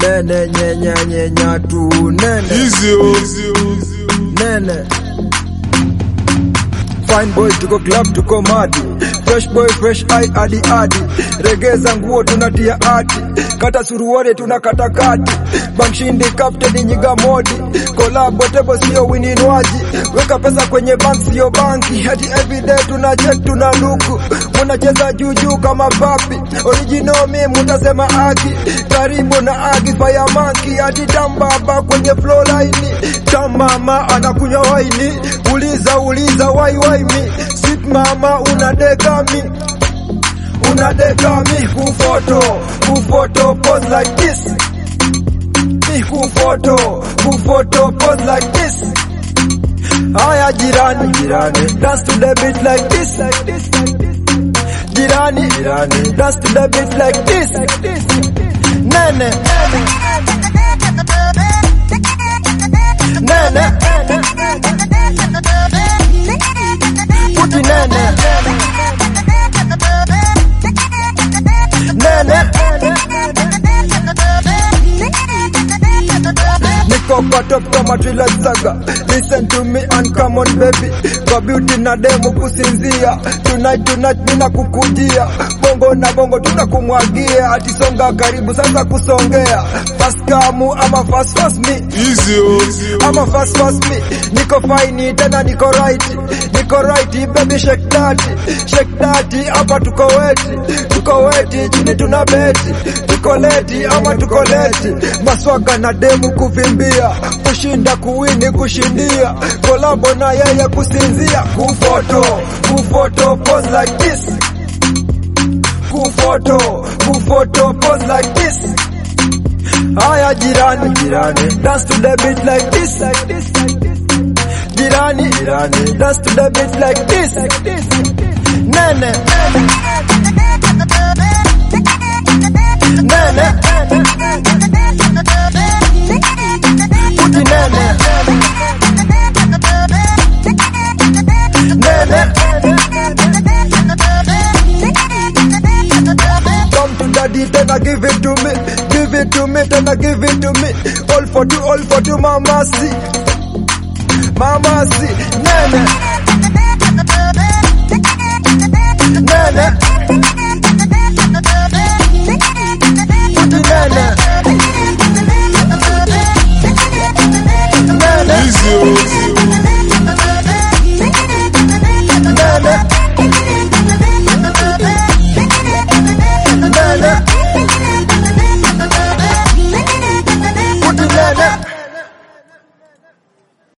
nene nyenya nyenya tu nene Easy oh. nene Fine boy tuko club tuko madi Fresh boy fresh eye adi adi Regeza nguo tunatia ati Kata suruare tunakata kati Bankshindi captain nyiga modi Collab tebo sio wininwaji Weka pesa kwenye bank sio banki Hadi everyday tuna check tuna luku Munacheza juju kama papi Original mi mutasema aki Karibu na aki fire monkey Hadi tambaba kwenye flow line Tamama anakunywa waini Uliza uliza wai wai mi Sweet mama unadeka mi Unadeka mi kufoto Kufoto pose like this Mi kufoto Kufoto pose like this Haya jirani jirani Dance to the beat like this like this like this Jirani jirani Dance to the beat like this like this Nene Nene Puti nene Nene Niko kwa top kama Trilla Saga Listen to me and come on baby Kwa beauty na demo kusinzia Tonight tonight mina kukujia Bongo na bongo tunakumwagia Ati songa karibu sasa kusongea Fast kamu ama fast fast me Easy oh. ama fast fast me niko fine tena niko right niko right baby shake that shake that hapa tuko weti tuko weti chini tuna beti tuko leti ama tuko leti maswaga na demu kuvimbia kushinda kuwini kushindia kolabo na yeye kusinzia kufoto kufoto pose like this kufoto kufoto pose like this Haya jirani jirani dance to the beat like this like this like this Jirani jirani dance to the beat like this like this Nene Nene Puti nene Nene Come to daddy tena give it to me Give it to me tena give it to me All for two all for two mama si Mama si Nene Nene